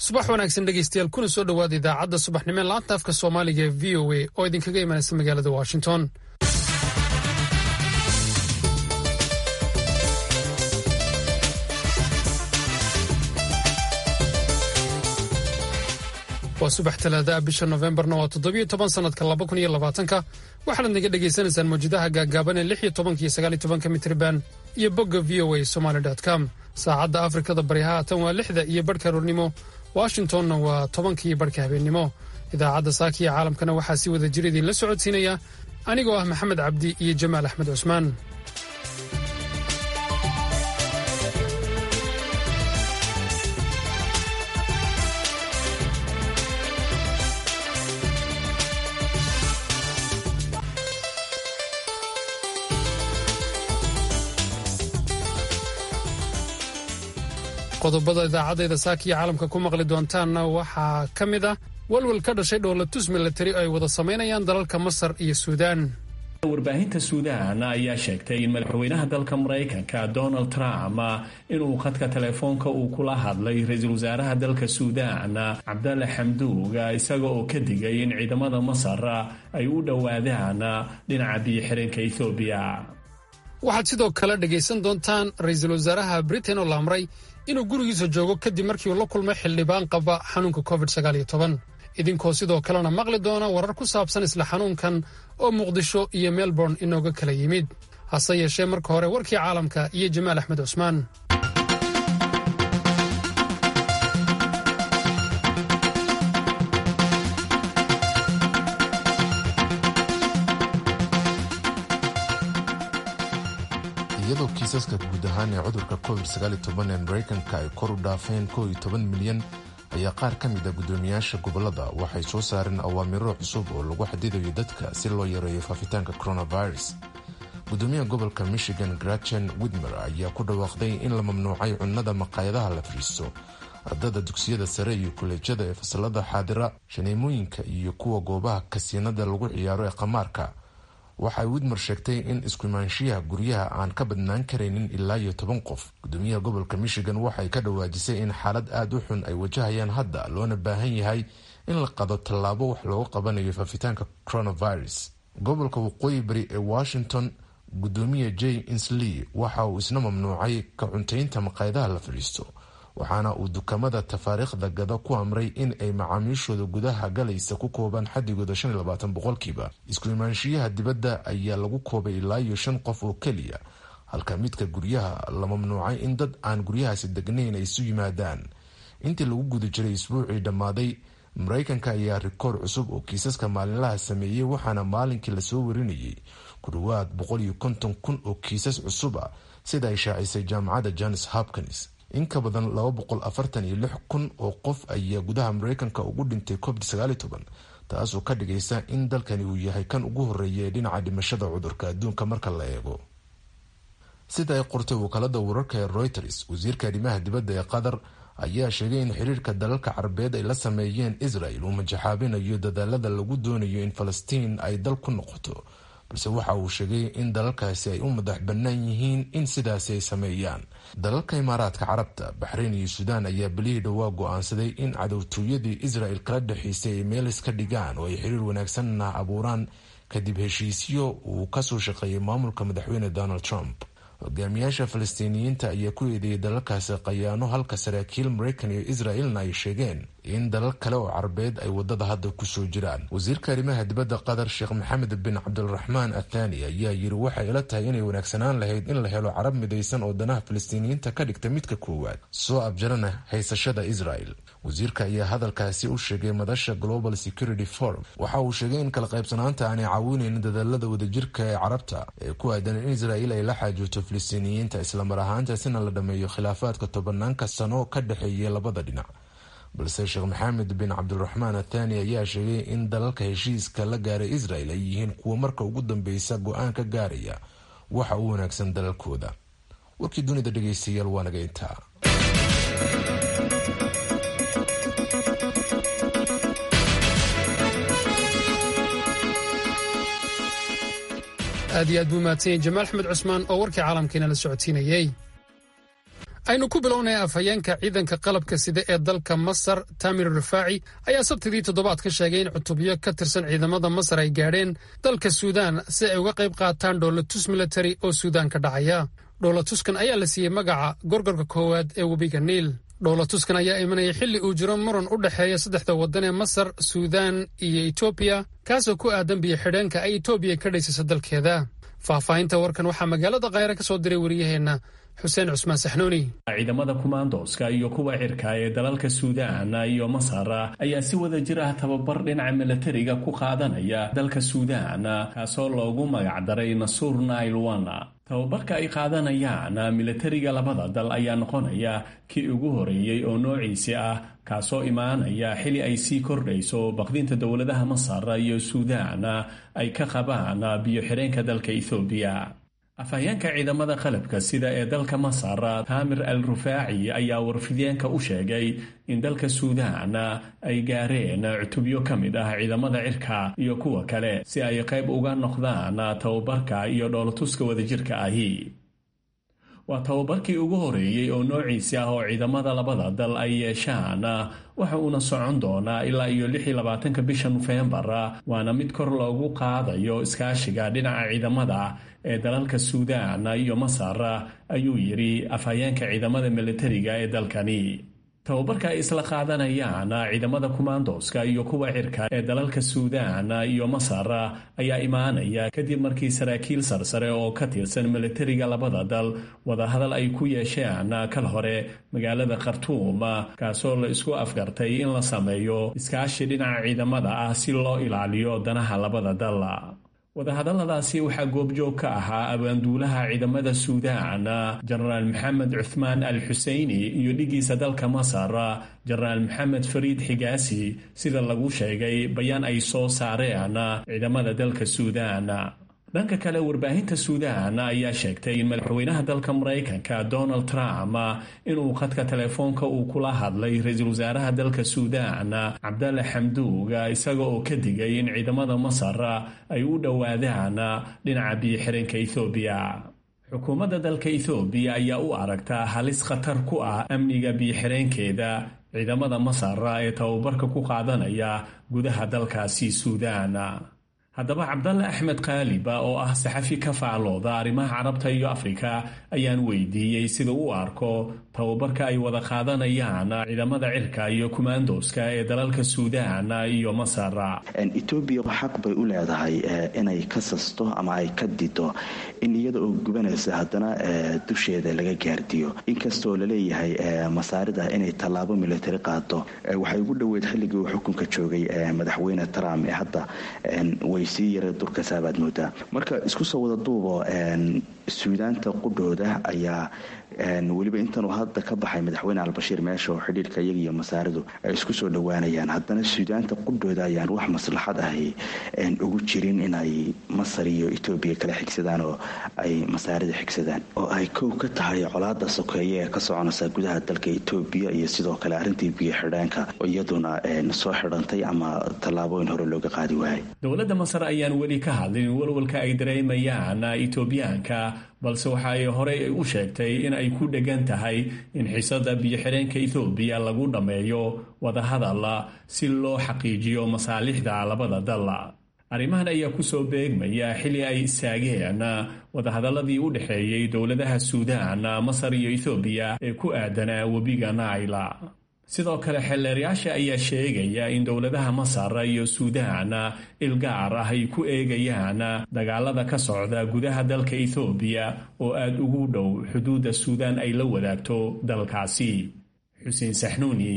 subax wanaagsan dhegeystayaal kuna soo dhowaada idaacadda subaxnimo ee laanta afka soomaaliga ee v o a oo idinkaga imanaysa magaalada washington waa subax talaadaah bisha nofembarna waa toddobiyo toban sannadka laba kun iyo labaatanka waxaad naga dhegaysanaysaan mawjadaha gaagaaban ee lix iyo tobanka iyo sagaal iyo tobanka mitriban iyo bogga v o a somaly com saacadda afrikada bari haatan waa lixda iyo barhka aroornimo washingtonna waa tobanka iyo barhka habeennimo idaacadda saaka iyo caalamkana waxaa si wada jir idinla socodsiinaya anigoo ah maxamed cabdi iyo jamaal axmed cusmaan qodobada idaacadayda saaka iyo caalamka ku maqli doontaanna waxaa ka mid ah walwal ka dhashay dhoolatus milatari ay wada samaynayaan dalalka masar iyo suudaan warbaahinta suudaan ayaa sheegtay in madaxweynaha dalka maraykanka donald trump inuu khadka telefoonka uu kula hadlay ra-iisul wasaaraha dalka suudaan cabdalle xamduug isaga oo ka digay in ciidamada masar ay u dhowaadaan dhinaca biyo-xireenka ethoobiya waxaad sidoo kale dhegaysan doontaan ra-iisul wasaaraha britain oo la amray inuu gurigiisa joogo kadib markii uu la kulmay xildhibaan qaba xanuunka covid idinkoo sidoo kalena maqli doona warar ku saabsan isla xanuunkan oo muqdisho iyo melbourne inooga kala yimid hase yeeshee marka hore warkii caalamka iyo jamaal axmed cusmaan iyadoo kiisaska guud ahaan ee cudurka covid ee maraykanka ay kor u dhaafeen milyan ayaa qaar ka mid a guddoomiyaasha gobolada waxay soo saareen awaamiro cusub oo lagu xadidayo dadka si loo yareeyo faafitaanka coronavirus gudoomiyaha gobolka michigan grachen widmer ayaa ku dhawaaqday in la mamnuucay cunnada maqaayadaha la fariisto ardada dugsiyada sare iyo kuleejyada ee fasalada xaadira shaneemooyinka iyo kuwa goobaha kasiinada lagu ciyaaro ee qamaarka waxay widmer sheegtay in iskuimaanshiyaha guryaha aan ka badnaan karaynin ilaa iyo toban qof gudoomiyaha gobolka michigan waxay ka dhawaajisay in xaalad aada u xun ay wajahayaan hadda loona baahan yahay in la qado tallaabo wax looga qabanayo faafitaanka coronavirus gobolka waqooyi bari ee washington gudoomiya j insley waxa uu isna mamnuucay ka cuntaynta maqaayadaha la fadhiisto waxaana uu dukamada tafaariikhda gada ku amray in ay macaamiishooda gudaha galaysa ku koobaan xadigooda boqolkiiba isku imaanshiyaha dibadda ayaa lagu koobay ilaa iyo shan qof oo keliya halka midka guryaha la mamnuucay in dad aan guryahaasi degnayn ay isu yimaadaan intii lagu guda jiray isbuucii dhammaaday maraykanka ayaa rikoor cusub oo kiisaska maalinlaha sameeyey waxaana maalinkii lasoo warinayay ku dhawaad kun oo kiisas cusub ah sida ay shaacisay jaamacadda jones hopkins in ka badan kun oo qof ayaa gudaha maraykanka ugu dhintay covid taasoo ka dhigaysa in dalkani uu yahay kan ugu horeeya ee dhinaca dhimashada cudurka adduunka marka la eego sida ay qortay wakaalada wararka ee reuters wasiirka arrimaha dibadda ee qatar ayaa sheegay in xiriirka dalalka carabeed ay la sameeyeen israel uu majaxaabinayo dadaalada lagu doonayo in falastiin ay dal ku noqoto balse waxa uu sheegay in dalalkaasi ay u madax bannaan yihiin in sidaasi ay sameeyaan dalalka imaaraadka carabta baxrayn iyo suudaan ayaa belihii dhowaa go-aansaday in cadowtooyadii israel kala dhexaysay ay meel iska dhigaan oo ay xiriir wanaagsanna abuuraan kadib heshiisyo uu kasoo shaqeeyay maamulka madaxweyne donald trump hogaamiyaasha falastiiniyiinta ayaa ku eedeeyay dalalkaasi khayaano halka saraakiil maraykan iyo israelna ay sheegeen in dalal kale oo carabeed ay wadada hadda kusoo jiraan wasiirka arrimaha dibadda qatar sheekh maxamed bin cabdiraxmaan athani ayaa yiri waxay ila tahay inay wanaagsanaan lahayd in la helo carab midaysan oo danaha falastiiniyiinta ka dhigta midka koowaad soo abjarana haysashada israel wasiirka ayaa hadalkaasi u sheegay madasha global security forum waxa uu sheegay in kala qaybsanaanta aanay caawinaynin dadaalada wadajirka ee carabta ee ku aadan in israel ay la xaajoogto falastiiniyiinta islamar ahaantaasina la dhameeyo khilaafaadka tobanaanka sano ka dhexeeya labada dhinac balse sheekh maxamed bin cabdiraxmaan athani ayaa sheegay in dalalka heshiiska la gaaray israel ay yihiin kuwa marka ugu dambeysa go-aan ka gaaraya waxa u wanaagsan dalalkooda warkii dunida dhegeystayaal waa naga intaa aad iyo aad buu mahadsan yahay jamaal axmed cusmaan oo warkii caalamkiina la socodsiinayey aynu ku bilownay afhayeenka ciidanka qalabka sida ee dalka masar tamir rifaaci ayaa sabtidii toddobaad ka sheegay in cutubyo ka tirsan ciidamada masar ay gaadheen dalka suudaan si ay uga qayb qaataan dhoolatus militari oo suudaan ka dhacaya dhoolatuskan ayaa la siiyey magaca gorgorka koowaad ee webiga niil dhoolatuskan ayaa imanaya xilli uu jiro muran u dhexeeya saddexda waddan ee masar suudaan iyo etoobiya kaasoo ku aadan biyo xidheenka ay etoobiya ka dhaysayso dalkeeda faahfaahinta warkan waxaa magaalada khayre ka soo diray wariyaheenna xuseen cusmaan saxnuuni ciidamada kumaandooska iyo kuwa cirka ee dalalka suudaan iyo masar ayaa si wada jir ah tababar dhinaca milatariga ku qaadanaya dalka suudaan kaasoo loogu magacdaray nasuur nail wana tababarka ay qaadanayaan milatariga labada dal ayaa noqonaya kii ugu horeeyey oo noociisi ah kaasoo imaanaya xili ay sii kordhayso baqdinta dowladaha masar iyo suudaan ay ka qabaan biyo xidheenka dalka ethoobiya afhayeenka ciidamada qalabka sida ee dalka masar taamir al rufaaci ayaa warfideenka u sheegay in dalka suudaan ay gaareen cutubyo ka mid ah ciidamada cirka iyo kuwa kale si ay qayb uga noqdaan tababarka iyo dhoolatuska wadajirka ahi waa tababarkii ugu horeeyey oo noociisi ah oo ciidamada labada dal ay yeeshaan waxa uuna socon doonaa ilaa iyo lix iyo labaatanka bisha nofembar waana mid kor loogu qaadayo iskaashiga dhinaca ciidamada ee dalalka suudaan iyo masar ayuu yidhi afhayeenka ciidamada militariga ee dalkani tababarka ay isla qaadanayaan ciidamada kumaandooska iyo kuwa cirka ee dalalka suudaan iyo masar ayaa imaanaya kadib markii saraakiil sarsare oo ka tirsan militariga labada dal wadahadal ay ku yeesheen kal hore magaalada khartuum kaasoo la isku afgartay in la sameeyo iskaashi dhinaca ciidamada ah si loo ilaaliyo danaha labada dal wadahadalladaasi waxaa goobjoog ka ahaa abaanduulaha ciidamada suudaan jenaraal maxamed cuthmaan al xuseyni iyo dhigiisa dalka masar jenaraal maxamed fariid xigaasi sida lagu sheegay bayaan ay soo saareen ciidamada dalka suudaan dhanka kale warbaahinta suudaan ayaa sheegtay in madaxweynaha dalka maraykanka donald trump inuu khadka telefoonka uu kula hadlay ra-iisul wasaaraha dalka suudaan cabdalle xamduug isaga oo ka digay in ciidamada masar ay u dhowaadaan dhinaca biyo-xireenka ethoobiya xukuumadda dalka ethoobiya ayaa u aragtaa halis khatar ku ah amniga biyo-xireenkeeda ciidamada masar ee tababarka ku qaadanaya gudaha dalkaasi suudaan haddaba cabdalle axmed kaaliba oo ah saxafi ka faallooda arrimaha carabta iyo afrika ayaan weydiiyey sida u arko tababarka ay wada qaadanayaan ciidamada cirka iyo kumaandooska ee dalalka suudaan iyo masar etoobiya xaq bay u leedahay inay ka sasto ama ay ka dido in iyada oo gubanaysa haddana dusheeda laga gaardiyo inkastoo laleeyahay masaarida inay tallaabo militari qaado waxay ugu dhoweyd xilligii uu xukunka joogay madaxweyne trump ee hadda way sii yara durkasaabaad moodaa marka isku soo wada duubo suudaanta qudhooda ayaa weliba intanuu hadda ka baxay madaxweyne albashiir meesha oo xidhiirka iyaga iyo masaaridu ay isku soo dhowaanayaan haddana suudaanta qudhooda ayaan wax maslaxad ahi ugu jirin inay masar iyo etoobiya kala xigsadaan oo ay masaarida xigsadaan oo ay kow ka tahay colaada sokeeye ee ka soconaysa gudaha dalka etoobiya iyo sidoo kale arrintii biyo xidheenka iyaduna soo xidhantay ama tallaabooyin hore looga qaadi waayay dowladda masar ayaan weli ka hadlin walwalka ay dareemayaan etoobiyaanka balse waxa ay horey u sheegtay in ay ku dhegan tahay in xiisada biyo-xireenka ethoobiya lagu dhammeeyo wadahadal si loo xaqiijiyo masaalixda labada dal arrimahan ayaa kusoo beegmaya xili ay istaageen wadahadaladii u dhexeeyey dowladaha suudaan masar iyo ethoobiya ee ku aadanaa webiga naila sidoo kale xeelleerayaasha ayaa sheegaya in dowladaha masar iyo suudaan ilgaar ah ay ku eegayaan dagaalada ka socda gudaha dalka ethoobiya oo aada ugu dhow xuduudda suudaan ay la wadaagto dalkaasi xuseen saxnuuni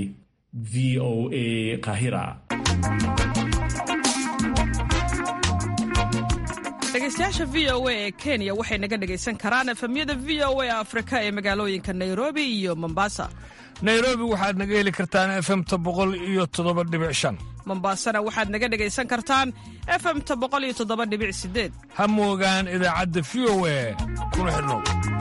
v o a qahira dhegeystayaasha v o a ee kenya waxay naga dhegaysan karaan efemyada v o a afrika ee magaalooyinka nairobi iyo mombasa nairobi waxaad naga heli kartaan efemta boqol iyo toddoba dhibic shan mombaasana waxaad naga dhegaysan kartaan efemta boqol iyo toddoba dhibic sideed ha moogaan idaacadda v o a kuna xidhnow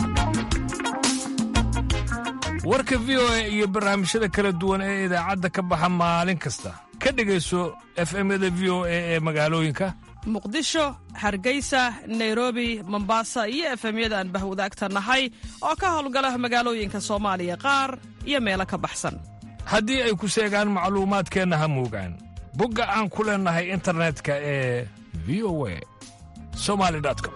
warka v o a iyo barnaamijyada kala duwan ee idaacadda ka baxa maalin kasta ka dhegayso efemyada v o a ee magaalooyinka muqdisho hargeysa nairobi mombasa iyo efemyada aan bahwadaagta nahay oo ka howlgala magaalooyinka soomaaliya qaar iyo meelo ka baxsan haddii ay ku seegaan macluumaadkeenna ha muugaan bogga aan ku leennahay internetka ee v o a somali com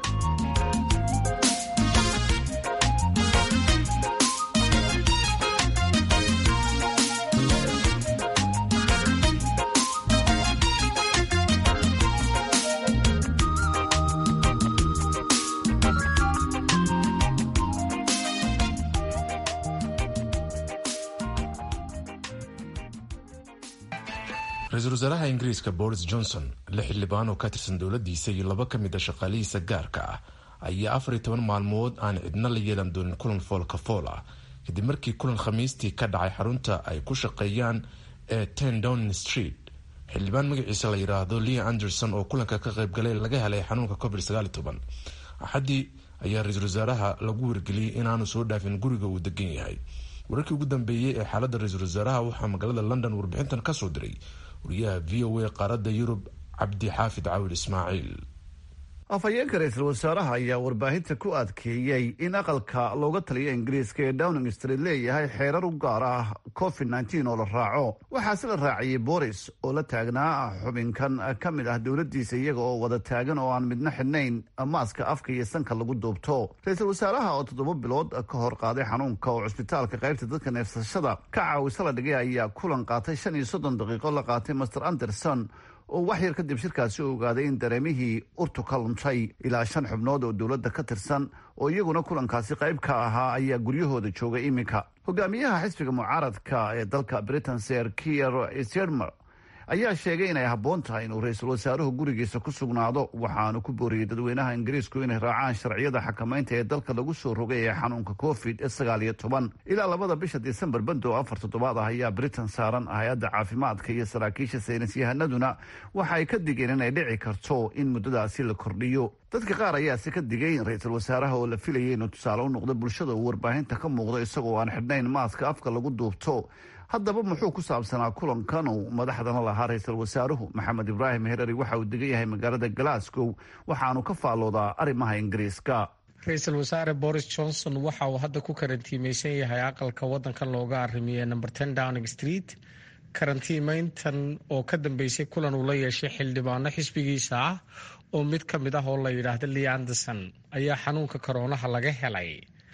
ra-iisul wasaaraha ingiriiska boris johnson lix xildhibaan oo ka tirsan dowladdiisa iyo laba ka mid a shaqaalihiisa gaarka ah ayaa afar iyo toban maalmood aan cidna la yeelan doonin kulan foolka fool ah kadib markii kulan khamiistii ka dhacay xarunta ay ku shaqeeyaan ee ten downing street xildhibaan magaciisa la yidhaahdo lea anderson oo kulanka ka qaybgalay laga helay xanuunka covid sagaal iyo toban axaddii ayaa ra-iisul wasaaraha lagu wargeliyey inaanu soo dhaafin guriga uu degan yahay wararkii ugu dambeeyey ee xaaladda ra-iisul wasaaraha waxaa magaalada london warbixintan kasoo diray wariyaha v o a qaaradda yurub cabdi xaafid cawil ismaaciil afhayeenka ra-iisul wasaaraha ayaa warbaahinta ku adkeeyey in aqalka looga taliya ingiriiska ee downing street leeyahay xeerar u gaar ah covid nneteen oo la raaco waxaase la raaciyey boris oo la taagnaa xubinkan ka mid ah dowladdiisa iyaga oo wada taagan oo aan midna xidhnayn maaska afka iyo sanka lagu duubto ra-iisul wasaaraha oo toddoba bilood ka hor qaaday xanuunka oo cusbitaalka qaybta dadka neefsashada ka caawisa la dhigay ayaa kulan qaatay shan iyo soddon daqiiqo la qaatay master anderson oo wax yar kadib shirkaasi u ogaaday in dareemihii urtu ka luntay ilaa shan xubnood oo dowladda ka tirsan oo iyaguna kulankaasi qayb ka ahaa ayaa guryahooda jooga iminka hogaamiyaha xisbiga mucaaradka ee dalka britain ser kier sirmer ayaa sheegay inay habboon tahay inuu ra-iisul wasaaruhu gurigiisa ku sugnaado waxaanu ku booriyey dadweynaha ingiriisku inay raacaan sharciyada xakamaynta ee dalka lagu soo rogay ee xanuunka covid sagaal iyo toban ilaa labada bisha disembar bando afar toddobaad ah ayaa britain saaran hay-adda caafimaadka iyo saraakiisha saynis yahanaduna waxa ay ka digeen inay dhici karto in muddadaasi la kordhiyo dadka qaar ayaase ka digay in ra-iisul wasaaraha oo la filayay inuu tusaale u noqdo bulshada uu warbaahinta ka muuqdo isagoo aan xidhnayn maaska afka lagu duubto haddaba muxuu ku saabsanaa kulankan uu madaxdana lahaa ra-iisul wasaaruhu maxamed ibraahim herari waxa uu degan yahay magaalada glasgow waxaanu ka faalloodaa arrimaha ingiriiska ra-iisul wasaare boris johnson waxa uu hadda ku karantiimeysan yahay aqalka wadankan looga arimiye number ten downing street karantiimeyntan oo ka dambeysay kulan uu la yeeshay xildhibaano xisbigiisa ah oo mid ka mid ah oo la yidhaahdo lea anderson ayaa xanuunka koroonaha laga helay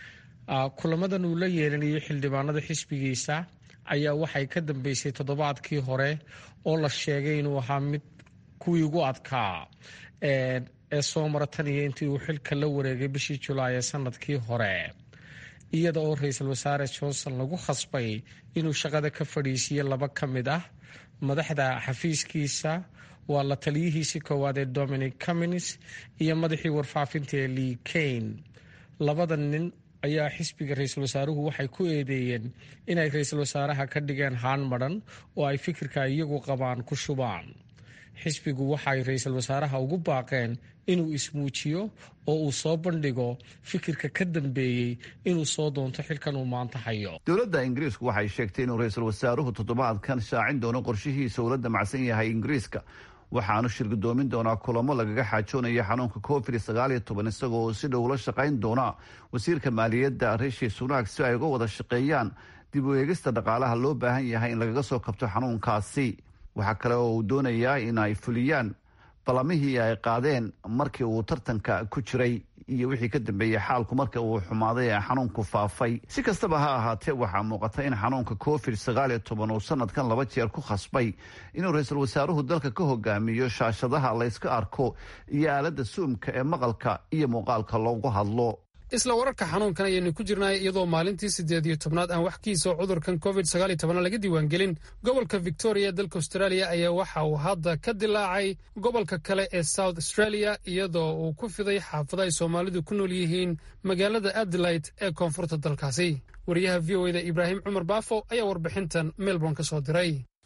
kulamadan uu la yeelanayay xildhibaanada xisbigiisa ayaa waxay ka dambeysay toddobaadkii hore oo la sheegay inuu ahaa mid kuwii ugu adkaa ee soo mara tan iyo intii uu xilka la wareegay bishii julaay ee sanadkii hore iyada oo ra-iisul wasaare johnson lagu khasbay inuu shaqada ka fadhiisiiyo laba ka mid ah madaxda xafiiskiisa waa la taliyihiisii koowaad ee dominic cummins iyo madaxii warfaafinta ee lee kane labada nin ayaa xisbiga ra-iisul wasaaruhu waxay ku eedeeyeen inay ra-iisul wasaaraha ka dhigeen haan madhan oo ay fikirka iyagu qabaan ku shubaan xisbigu waxay ra-iisul wasaaraha ugu baaqeen inuu ismuujiyo oo uu soo bandhigo fikirka ka dambeeyey inuu soo doonto xilkan uu maanta hayo dowladda ingiriisku waxay sheegtay inuu ra-iisul wasaaruhu toddobaadkan shaacin doono qorshihiisa uu la damacsan yahay ingiriiska waxaanu shirgudoomin doonaa kulamo lagaga xaajoonayo xanuunka covid sagaal iyo toban isagoo si dhow la shaqayn doona wasiirka maaliyadda rishi sunak si ay uga wada shaqeeyaan dib u eegista dhaqaalaha loo baahan yahay in lagaga soo kabto xanuunkaasi waxaa kale oo uu doonayaa in ay fuliyaan ballamihii ay qaadeen markii uu tartanka ku jiray iyo wixii ka dambeeyey xaalku marka uu xumaaday ee xanuunku faafay si kastaba ha ahaatee waxaa muuqata in xanuunka covid sagaal iyo toban uu sanadkan laba jeer ku khasbay inuu ra-iisul wasaaruhu dalka ka hogaamiyo shaashadaha layska arko iyo aaladda suumka ee maqalka iyo muuqaalka loogu hadlo isla wararka xanuunkan ayaynu ku jirnay iyadoo maalintii siddeed iyo tobnaad aan wax kiisoo cudurkan covid sagaal iyo toban laga diiwaangelin gobolka victoria ee dalka australia ayaa waxa uu hadda ka dilaacay gobolka kale ee south australia iyadoo uu ku fiday xaafado ay soomaalidu ku nool yihiin magaalada adelaide ee koonfurta dalkaasi wariyaha v o eda ibraahim cumar baafo ayaa warbixintan melbourne ka soo diray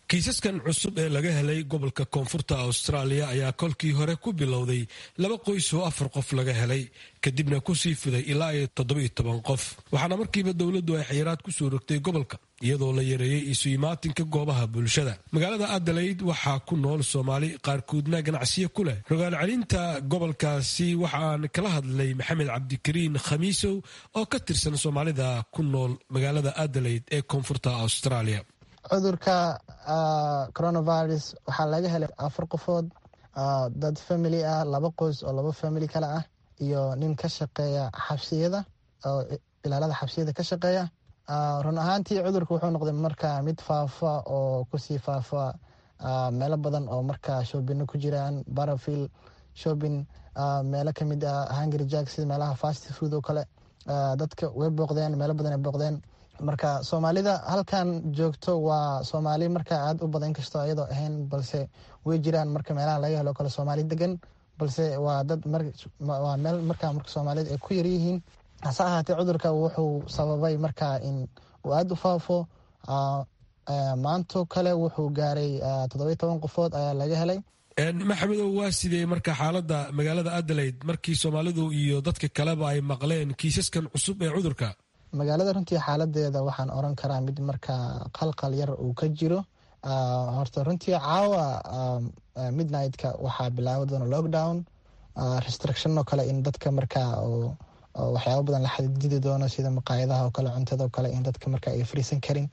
kiisaskan cusub ee laga helay gobolka koonfurta austraaliya ayaa kolkii hore ku bilowday laba qoys oo afar qof laga helay kadibna kusii fiday ilaa iyo toddobiyo toban qof waxaana markiiba dowladdu ay xayiraad kusoo rogtay gobolka iyadoo la yareeyey isu imaatinka goobaha bulshada magaalada adelaide waxaa ku nool soomaali qaarkoodna ganacsiyo ku leh rogaal celinta gobolkaasi waxaan kala hadlay maxamed cabdikariin khamiisow oo ka tirsan soomaalida ku nool magaalada adelaide ee koonfurta australia cudurka coronavirus waxaa laga helay afar qofood dad family ah laba qoys oo laba family kale ah iyo nin ka shaqeeya xabsiyada oo ilaalada xabsiyada ka shaqeeya run ahaantii cudurka wuxuu noqday marka mid faafa oo kusii faafa meelo badan oo marka shoobino ku jiraan barafil shopping meelo kamid ah hungary jack sida meelaha fast food oo kale dadka way booqdeen meelo badan ay booqdeen marka soomaalida halkan joogto waa soomaali marka aada u badan inkastoo ayadoo ahayn balse way jiraan marka meelaha laga helo kale soomaali degan balse waa dad waa meel marka marka soomaalida ay ku yaryihiin hase ahaatee cudurka wuxuu sababay marka in uu aada u faafo maanto kale wuxuu gaaray toddobiyo toban qofood ayaa laga helay maxamedow waa sidee marka xaalada magaalada adelaide markii soomaalidu iyo dadka kaleba ay maqleen kiisaskan cusub ee cudurka magaalada runtii xaaladeeda waxaan oran karaa mid marka qalqal yar uu ka jiro horta runtii caawa midnightka waxaa bilaabi doona lockdown restriction oo kale in dadka marka waxyaaba badan la xadididi doono sida maqaayadaha oo kale cuntada oo kale in dadka marka ay fariisan karin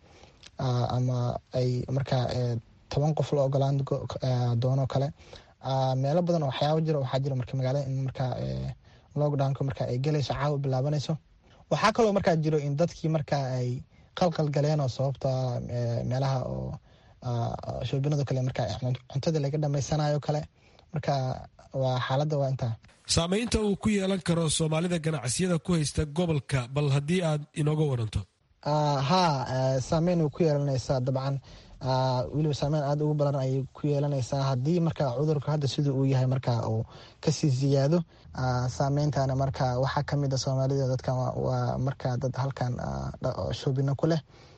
ama ay marka toban qof la ogolaan doono kale meelo badan waxyaaba jiro waxaa jira marka magaalada in marka lockdownka marka ay gelayso caawa bilaabanayso waxaa kaloo markaa jiro in dadkii marka ay qalqal galeen oo sababta meelaha oo shoobinado kale marka cuntada laga dhamaysanayo kale marka waa xaaladda waa intaa saamaynta uu ku yeelan karo soomaalida ganacsiyada ku haysta gobolka bal haddii aad inooga waranto ha saameyn way ku yeelanaysaa dabcan weliba saameyn aada ugu badan ayay ku yeelanaysaa haddii marka cudurka hadda siduu uu yahay marka uu kasii siyaado saameyntana marka waxaa kamid a soomaalida dadkan waa marka dad halkan shoobino ku leh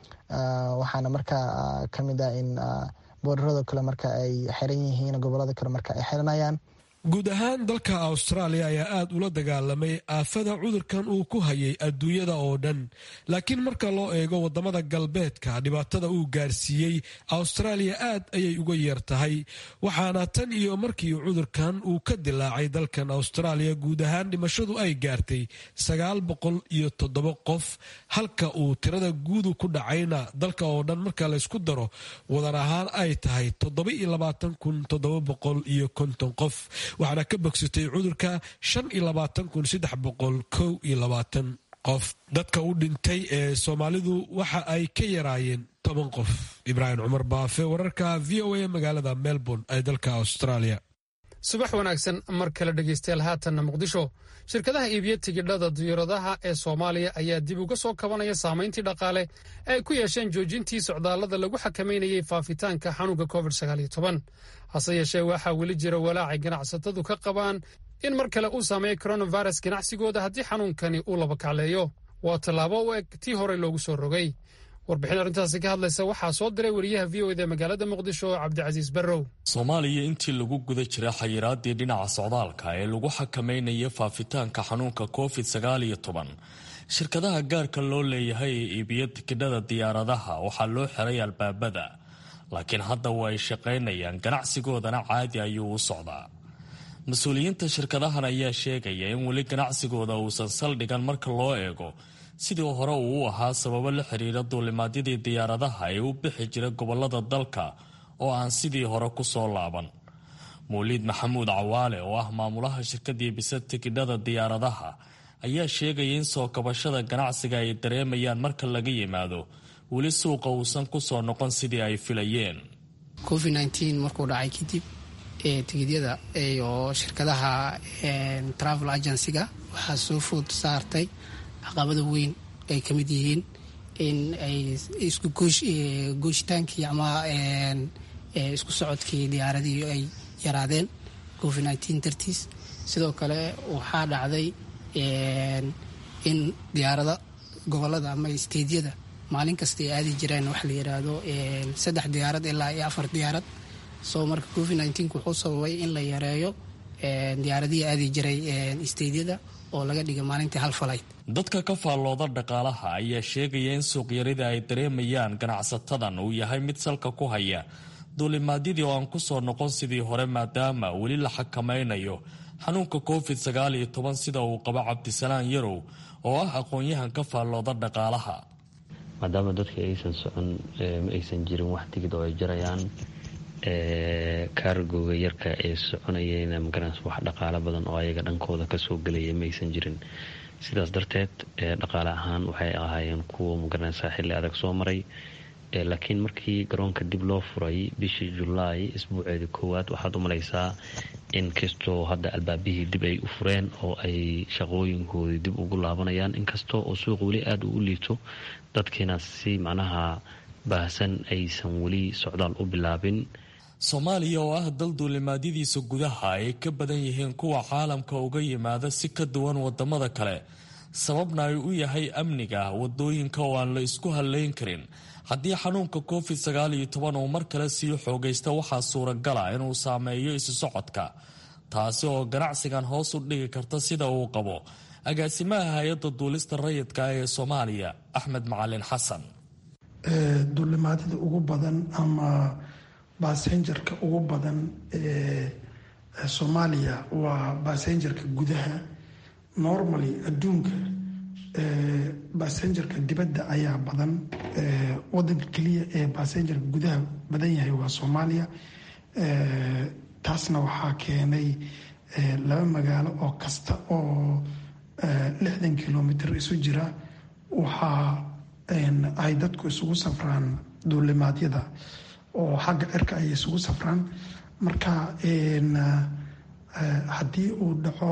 waxaana marka kamid ah in boodarado kale marka ay xiran yihiin gobolada kale marka ay xiranayaan guud ahaan dalka austraaliya ayaa aada ula dagaalamay aafada cudurkan uu ku hayay adduunyada oo dhan laakiin marka loo eego wadamada galbeedka dhibaatada uu gaarsiiyey austraaliya aad ayay uga yeer tahay waxaana tan iyo markii cudurkan uu ka dilaacay dalkan austraaliya guud ahaan dhimashadu ay gaartay sagaal boqol iyo toddoba qof halka uu tirada guudu ku dhacayna dalka oo dhan marka laysku daro wadar ahaan ay tahay toddoba iyo labaatan kun toddoba boqol iyo konton qof waxaana ka bogsatay cudurka shan iyo labaatan kun saddex boqol kow iyo labaatan qof dadka u dhintay ee soomaalidu waxa ay ka yaraayeen toban qof ibraahim cumar baafe wararka v o a magaalada melbourne ee dalka australia subax wanaagsan mar kale dhegaystayaal haatanna muqdisho shirkadaha iibiya tigidhada diyaaradaha ee soomaaliya ayaa dib uga soo kabanaya saamayntii dhaqaale ee ay ku yeesheen joojintii socdaallada lagu xakameynayay faafitaanka xanuunka covid hase yeeshee waxaa weli jira walaacay ganacsatadu ka qabaan in mar kale uu saameeyo coronavirus ganacsigooda haddii xanuunkani uu laba kacleeyo waa tallaabo u eg tii horey loogu soo rogay warbixin arrintaasi ka hadlaysa waxaa soo diray wariyaha v o eda magaalada muqdisho cabdicasiis barrow soomaaliya intii lagu guda jira xayiraadii dhinaca socdaalka ee lagu xakameynaya faafitaanka xanuunka covid sagaaliyo toban shirkadaha gaarka loo leeyahay ee iibiya tikidhada diyaaradaha waxaa loo xiray albaabada laakiin hadda waa ay shaqaynayaan ganacsigoodana caadi ayuu u socdaa mas-uuliyiinta shirkadahan ayaa sheegaya in weli ganacsigooda uusan saldhigan marka loo eego sidii hore uu u ahaa sababo la xiriira duulimaadyadii diyaaradaha ee u bixi jira gobolada dalka oo aan sidii hore ku soo laaban mawliid maxamuud cawaale oo ah maamulaha shirkadii bisa tikidhada diyaaradaha ayaa sheegaya in soo kabashada ganacsiga ay dareemayaan marka laga yimaado weli suuqa uusan ku soo noqon sidii ay filayeen covid markuu dhacay kadib tigidyada oo shirkadaha travel agencyga waxaa soo food saartay caqabada weyn ay ka mid yihiin in ay isku gooshitaankii ama isku socodkii diyaaradii ay yaraadeen covid dartiis sidoo kale waxaa dhacday in diyaarada gobolada ama steydyada maalin kasta ay aadi jireen wax la yidhaahdo saddex diyaarad ilaa iyo afar diyaarad soo marka covid nneteen-ku wuxuu sababay in la yareeyo diyaaradihii aadi jiray steydyada oo laga dhigay maalintii hal falayd dadka ka faallooda dhaqaalaha ayaa sheegaya in suuqyarida ay dareemayaan ganacsatadan uu yahay mid salka ku haya duulimaadyadii oo aan ku soo noqon sidii hore maadaama weli la xakamaynayo xanuunka covid sagaal iyo toban sida uu qabo cabdisalaan yarow oo ah aqoon-yahan ka faallooda dhaqaalaha maadaama dadka aysan socon ma aysan jirin wax tigid oo ay jarayaan kaargooga yarka ee soconayeyna magaranaysa wax dhaqaalo badan oo ayaga dhankooda kasoo gelaya ma aysan jirin sidaas darteed dhaqaale ahaan waxay ahaayeen kuwa magaranaysa xilli adag soo maray laakiin markii garoonka dib loo furay bishii julaay isbuuceedii koowaad waxaad u malaysaa in kastoo hadda albaabihii dib ay u fureen oo ay shaqooyinkoodii dib ugu laabanayaan inkastoo oo suuq weli aada uu liito dadkiina si macnaha baahsan aysan weli socdaal u bilaabin soomaaliya oo ah dal duulimaadyadiisa gudaha ay ka badan yihiin kuwa caalamka uga yimaada si ka duwan wadamada kale sababna ay u yahay amniga wadooyinka oo aan la isku haleyn karin haddii xanuunka covid sagaal iyo toban uu mar kale sii xoogaysta waxaa suuragala inuu saameeyo isu socodka taasi oo ganacsigan hoos u dhigi karta sida uu qabo agaasimaha hay-adda duulista rayidka ee soomaaliya axmed macalin xasan duulimaadyada ugu badan ama basenjarka ugu badan ee soomaaliya waa basenjarka gudaha normally adduunka basenjarka dibadda ayaa badan wadanka keliya ee basenjarka gudaha badan yahay waa soomaaliya taasna waxaa keenay laba magaalo oo kasta oo lixdan kilomitr isu jira waxaa ay dadku isugu safraan duulimaadyada oo xagga cirka ay isugu safraan marka haddii uu dhaco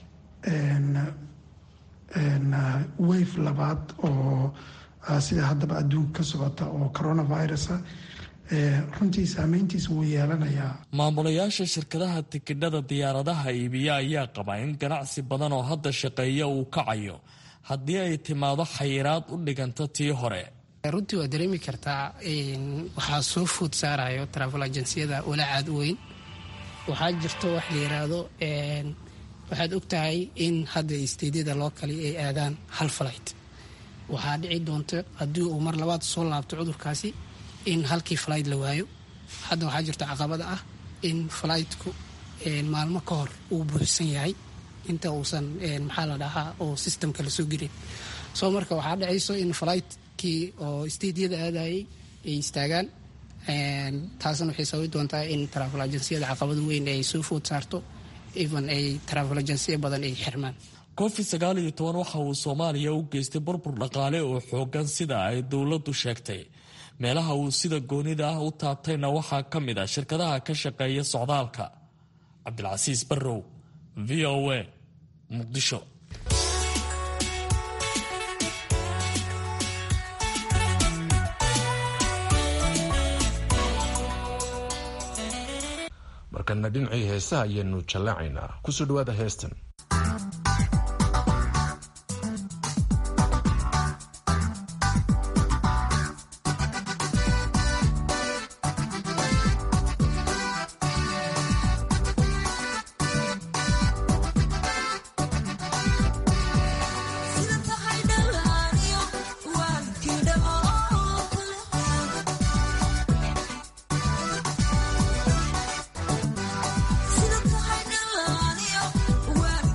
wave labaad oo sida haddaba adduunka ka socota oo coronavirusa runtii saameyntiisa wuu yeelanayaa maamulayaasha shirkadaha tikidhada diyaaradaha iibiya ayaa qaba in ganacsi badan oo hadda shaqeeya uu kacayo haddii ay timaado xayiraad u dhiganta tii hore runtii waa dareemi kartaa waxaa soo food saarayo travel agenciyada walaacaad u weyn waxaa jirto wax la yiraahdo waxaad ogtahay in hadda steydyada loo kali ay aadaan hal flight waxaa dhici doonta haddii uu mar labaad soo laabto cudurkaasi in halkii flight la waayo hadda waxaa jirta caqabada ah in flightku maalmo ka hor uu buuxsan yahay inta uusan maxaa la dhahaa oo systemka lasoo gelin soo marka waxaa dhacayso in fligtkii oo steydyada aadayay ay istaagaan taasna waxay sababi doontaa in travel agenciyada caqabada weyn ay soo food saarto even ay travel agensiya badan ay xirmaan covid sagaal iyo toban waxa uu soomaaliya u geystay burbur dhaqaale oo xoogan sida ay dowladdu sheegtay meelaha uu sida goonida ah u taabtayna waxaa ka mid a shirkadaha ka shaqeeya socdaalka cabdilcasiis barrow v o a muqdisho markana dhinacii heesaha ayaanu jallaacaynaa kusoo dhawaada heestan Sida tahay dhalaaniyo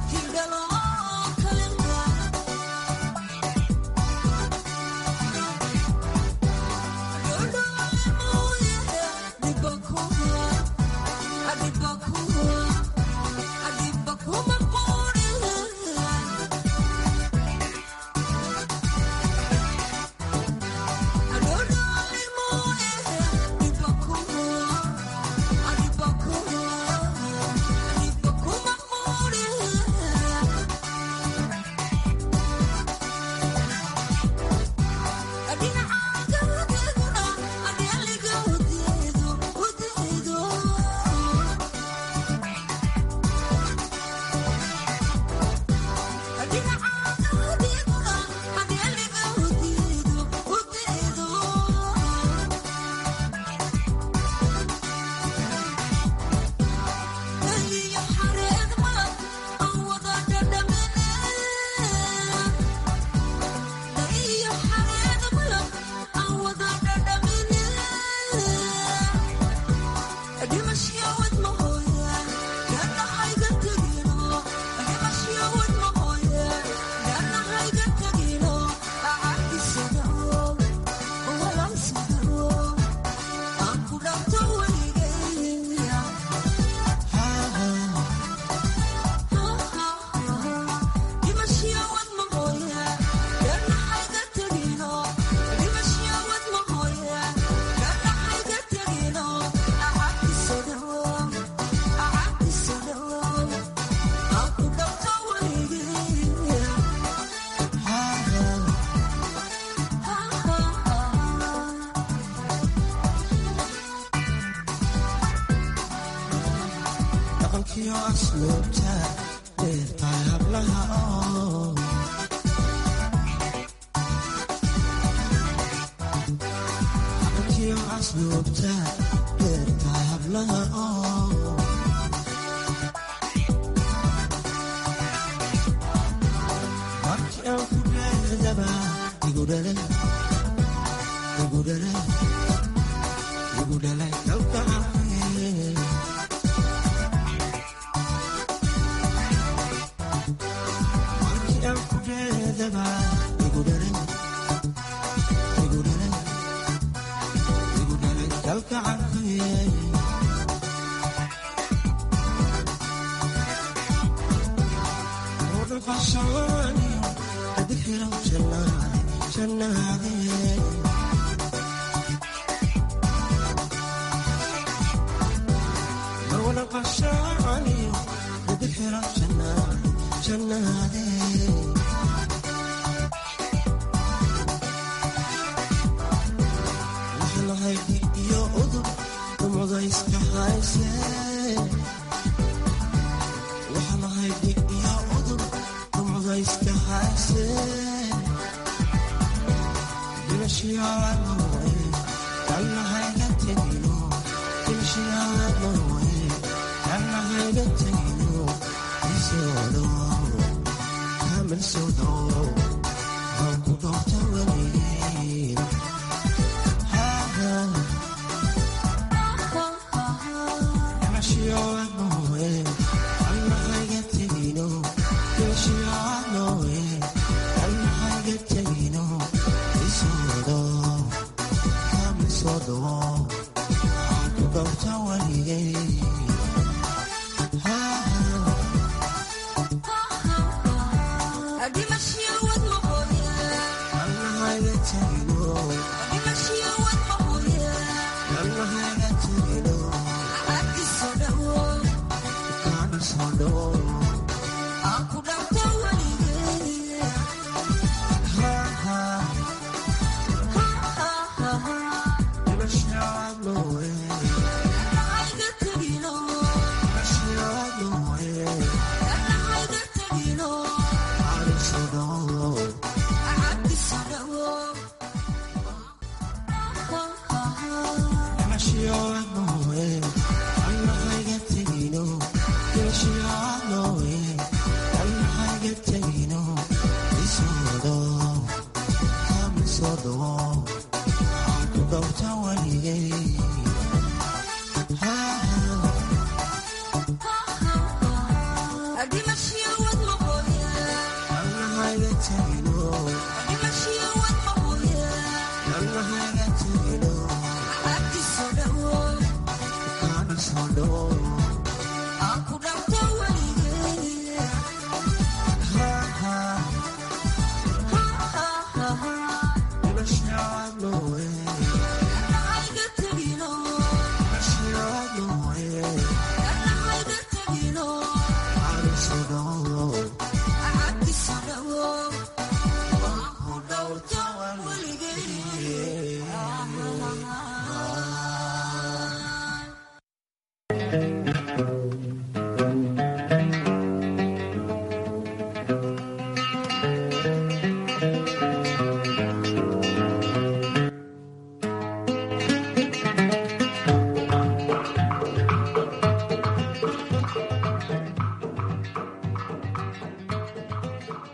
Adimashiya wad maqoya